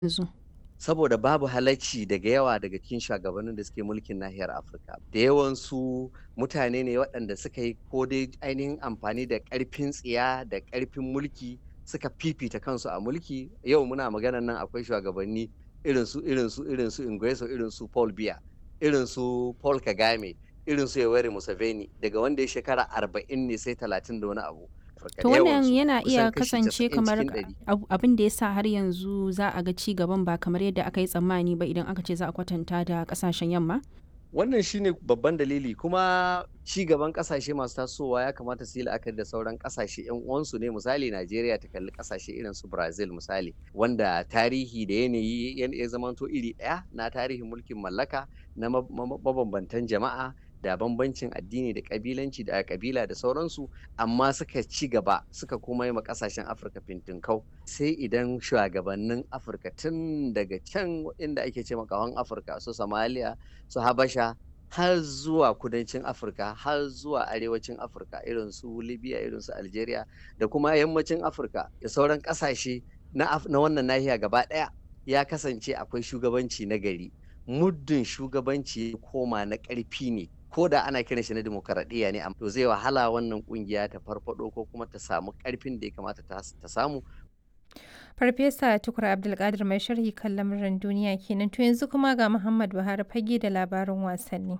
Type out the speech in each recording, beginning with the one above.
yanzu? saboda babu halacci daga yawa daga cikin shugabannin da suke mulkin nahiyar afirka da yawansu mutane ne waɗanda suka yi ko dai ainihin amfani da ƙarfin tsiya da ƙarfin mulki suka fifita kansu a mulki yau muna maganan nan akwai shugabanni irin su irin su irin su Ingreso irin su Paul Biya irin su Paul Kagame irin su Yoweri Museveni daga wanda ya shekara arba'in ne sai talatin da wani abu To wannan yana iya kasance kamar abin da ya sa har yanzu za a ga ci gaban ba kamar yadda aka yi tsammani ba idan aka ce za a kwatanta da kasashen yamma? Wannan shine babban dalili kuma ci gaban kasashe masu tasowa ya kamata su yi la'akari da sauran kasashe yan uwansu ne misali Najeriya ta kalli kasashe irin su Brazil misali wanda tarihi da yanayi ya zamanto iri ɗaya na tarihin mulkin mallaka na mabambantan jama'a da bambancin addini da kabilanci da kabila da sauransu amma suka ci gaba suka kuma yi ma kasashen afirka fintinkau sai idan shugabannin afirka tun daga can inda ake ce makawan afirka su somalia su habasha har zuwa kudancin afirka har zuwa arewacin afirka irin su libya irin su algeria da kuma yammacin afirka da sauran kasashe na wannan nahiya gaba daya ya kasance akwai shugabanci na gari muddin shugabanci koma na ƙarfi ne ko da ana kiran shi na demokaradiyya ne to zai wahala wannan kungiya ta farfado ko kuma ta samu karfin da ya kamata ta samu Farfesa Tukur Abdulkadir mai sharhi kan lamuran duniya kenan to yanzu kuma ga Muhammad Buhari fage da labarin wasanni.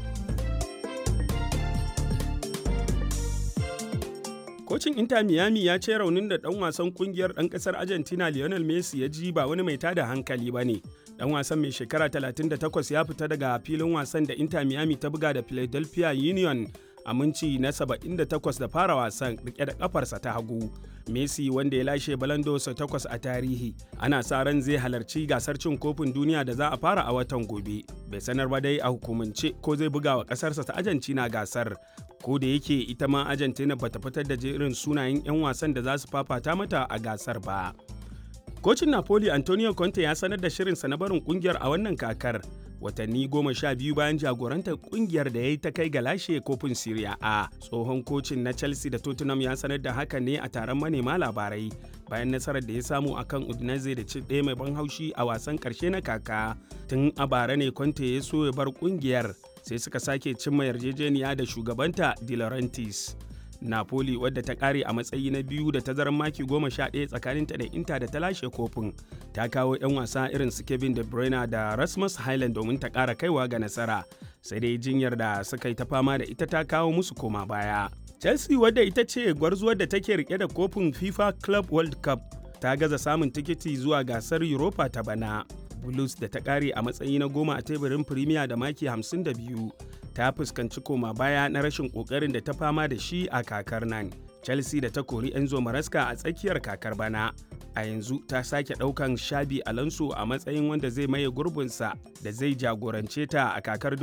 Kocin Inter Miami ya ce raunin da ɗan wasan kungiyar ɗan ƙasar Argentina Lionel Messi ya ji ba wani mai tada hankali ba ne. Ɗan wasan mai shekara 38 ya fita daga filin wasan da Inter Miami ta buga da Philadelphia Union a minci na 78 da fara wasan rike da kafarsa ta hagu. Messi wanda ya lashe balando sau takwas a tarihi ana sa ran zai halarci gasar cin kofin duniya da za a fara a watan gobe. Bai sanar ba dai a hukumance ko zai buga wa kasarsa ta Argentina gasar. Ko da yake ita ma Argentina bata fitar da jerin sunayen 'yan wasan da za su fafata mata a gasar ba. Kocin Napoli Antonio Conte ya sanar da shirinsa na barin kungiyar a wannan kakar watanni goma sha biyu bayan jagorantar kungiyar da ya yi ta kai ga lashe kofin Serie A. Tsohon kocin na Chelsea da Tottenham ya sanar da haka ne a taron manema labarai bayan nasarar da ya samu akan Udinese da ci ɗaya mai ban haushi a wasan ƙarshe na kaka. Tun a bara ne Conte ya so ya bar kungiyar sai suka sake cimma yarjejeniya da shugabanta De Laurentiis. Napoli wadda ta kare a matsayi na biyu da tazarar maki goma sha ɗaya tsakaninta da Inter da ta lashe kofin ta kawo 'yan wasa irin su Kevin De Bruyne da Rasmus Highland domin ta ƙara kaiwa ga nasara sai dai jinyar da suka yi ta fama da ita ta kawo musu koma baya. Chelsea wadda ita ce gwarzuwar da take rike da kofin FIFA Club World Cup ta gaza samun tikiti zuwa gasar Europa ta bana. Blues da ta kare a matsayi na goma a teburin Premier da maki 52 ta fuskanci koma baya na rashin kokarin da ta fama da shi a kakar nan. Chelsea da ta kori Enzo Maraska a tsakiyar kakar bana. A yanzu ta sake ɗaukan Shabi Alonso a matsayin wanda zai maye gurbinsa da zai jagorance ta a kakar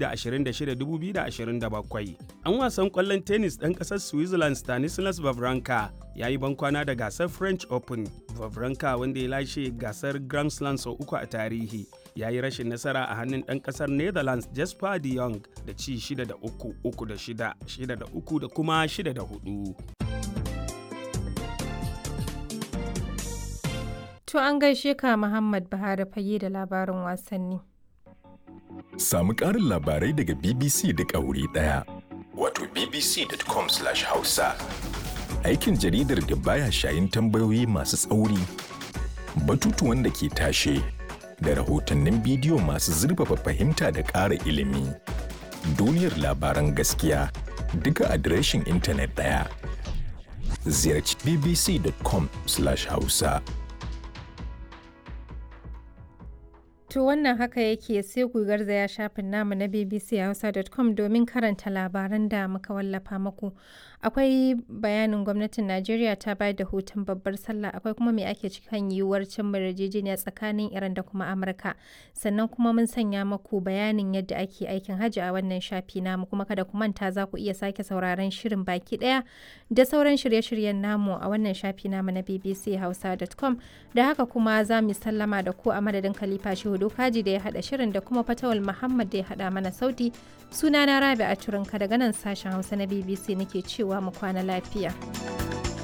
2026-2027. An wasan ƙwallon tennis ɗan ƙasar Switzerland Stanislas Wawrinka ya yi bankwana da gasar French Open. Wawrinka wanda ya lashe gasar Grand Slam sau uku a tarihi. ya yi rashin nasara a hannun ɗan ƙasar netherlands jasper de jong da ci 6 da 3 3 da 6 6 da 3 da kuma 6 da 4 To an gaishe ka Muhammad Buhari fage da labarin wasanni. Samu ƙarin labarai daga BBC da wuri ɗaya. Wato bbc.com/hausa. Aikin jaridar da baya shayin tambayoyi masu tsauri, batutuwan da ke tashe, da rahotannin bidiyo masu zurfafa fahimta da ƙara ilimi. Duniyar labaran gaskiya duka adireshin intanet ɗaya. Ziyarci bbc.com/hausa. To wannan haka yake sai ku garzaya shafin namu na bbchausa.com domin karanta labaran da muka wallafa muku. Akwai bayanin gwamnatin Najeriya ta bayar da hutun babbar sallah akwai kuma me ake cikin yiwuwar cin yarjejeniya tsakanin Iran da kuma Amurka. Sannan kuma mun sanya muku bayanin yadda ake aikin hajji a wannan shafi namu kuma kada ku manta za ku iya sake sauraron shirin baki daya da sauran shirye-shiryen namu a wannan shafi namu na bbchausa.com da haka kuma za mu sallama da ku a madadin Khalifa Shehu Dokaji da ya haɗa shirin da kuma Fatawal Muhammad da ya haɗa mana sauti. Sunana Rabi a Turinka daga nan sashen Hausa na BBC nake cewa mu kwana lafiya.